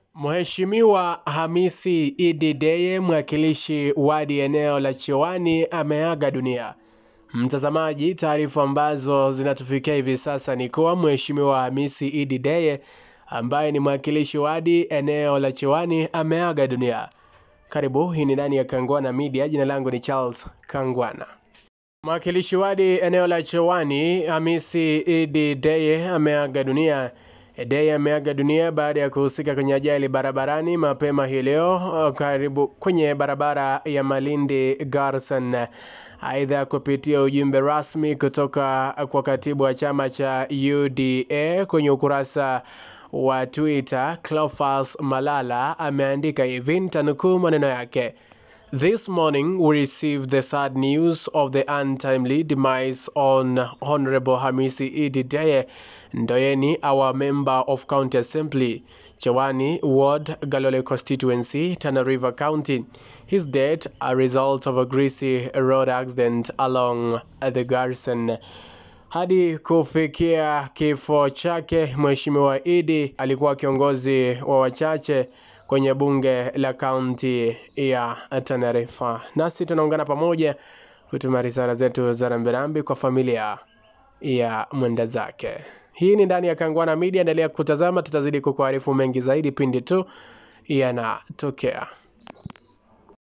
Mheshimiwa Hamisi Idi Deye, mwakilishi wadi eneo la Chiwani, ameaga dunia. Mtazamaji, taarifa ambazo zinatufikia hivi sasa ni kuwa Mheshimiwa Hamisi Idi Deye ambaye ni mwakilishi wadi eneo la Chiwani ameaga dunia. Karibu, hii ni ndani ya Kangwana Media. Jina langu ni Charles Kangwana. Mwakilishi wadi eneo la Chiwani Hamisi Idi Deye ameaga dunia. Deye ameaga dunia baada ya kuhusika kwenye ajali barabarani mapema hii leo karibu kwenye barabara ya Malindi Garsen. Aidha, kupitia ujumbe rasmi kutoka kwa katibu wa chama cha UDA kwenye ukurasa wa Twitter, Cleophas Malala ameandika hivi, nitanukuu maneno yake: This morning we received the sad news of the untimely demise on Honorable Hamisi Idi Deye Ndoyeni, our member of County Assembly, Chawani Ward, Galole constituency, Tana River County. His death a result of a greasy road accident along the Garrison. Hadi kufikia kifo chake, Mheshimiwa Idi alikuwa kiongozi wa wachache kwenye bunge la kaunti ya Tana River. Nasi tunaungana pamoja kutuma risala zetu za rambirambi kwa familia ya mwenda zake. Hii ni ndani ya Kangwana Media, endelea kutazama, tutazidi kukuarifu mengi zaidi pindi tu yanatokea.